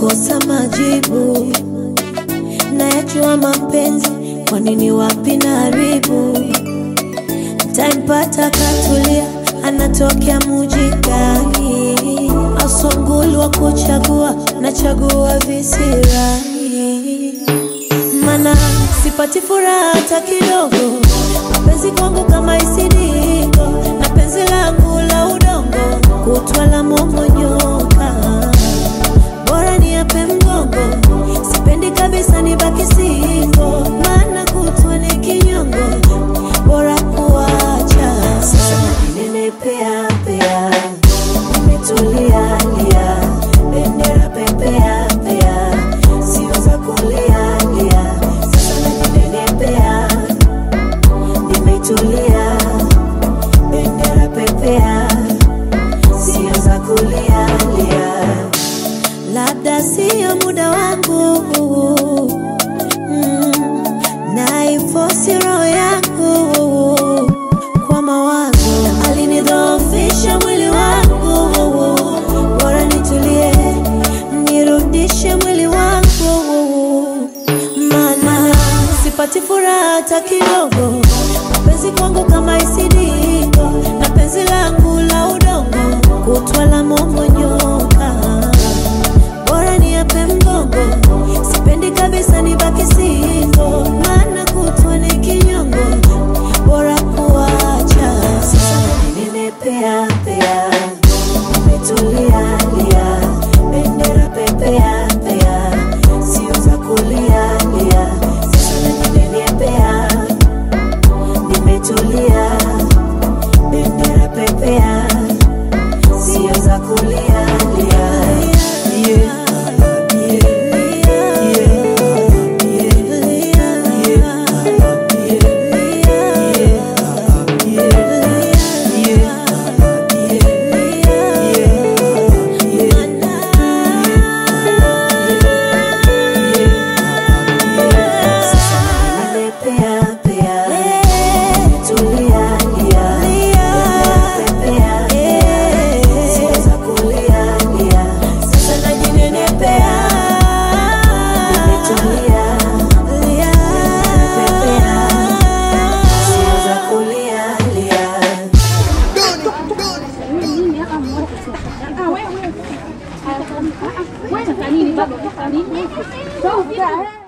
nakosa majibu, nayajua mapenzi, kwa nini wapi na haribu Ntampata katulia, anatokea muji gani? Asongulu wa kuchagua, nachagua visirani, mana sipati furaha hata kidogo. Mapenzi kwangu kama isidiko, na penzi langu la udongo, kutwa la momonyoka, bora ni ape mgongo, sipendi kabisa nibaki singo, maana kutwa ni kinyongo, bora kuacha. Sasa najinenepea pea, nimetulia lia, bendera pepea pea, sio za kulia lia. Sasa najinenepea, nimetulia, bendera pepea, sio za kulia lia. Labda sio muda wangu mm, naifosi roho yangu kwa mawazo, alinidhoofisha mwili wangu, bora nitulie, nirudishe mwili wangu, maana sipati furaha hata kidogo. Mapenzi kwangu kama isidiko, na penzi langu la udongo, kutwa la momonyoka bora ni ape mgongo, sipendi kabisa nibaki singo, maana kutwa ni kinyongo, bora kuacha. Sasa ninepea pea, nimetulia lia, bendera pepea pea, sio za kulia lia. Sasa ninepea, nimetulia, bendera pepea, sio za kulia lia. Sasa najinenepea, nimetulia, nimepepea, sio za kulia lia. Wewe wewe. Ah, wewe. Wewe nini baba? Nini?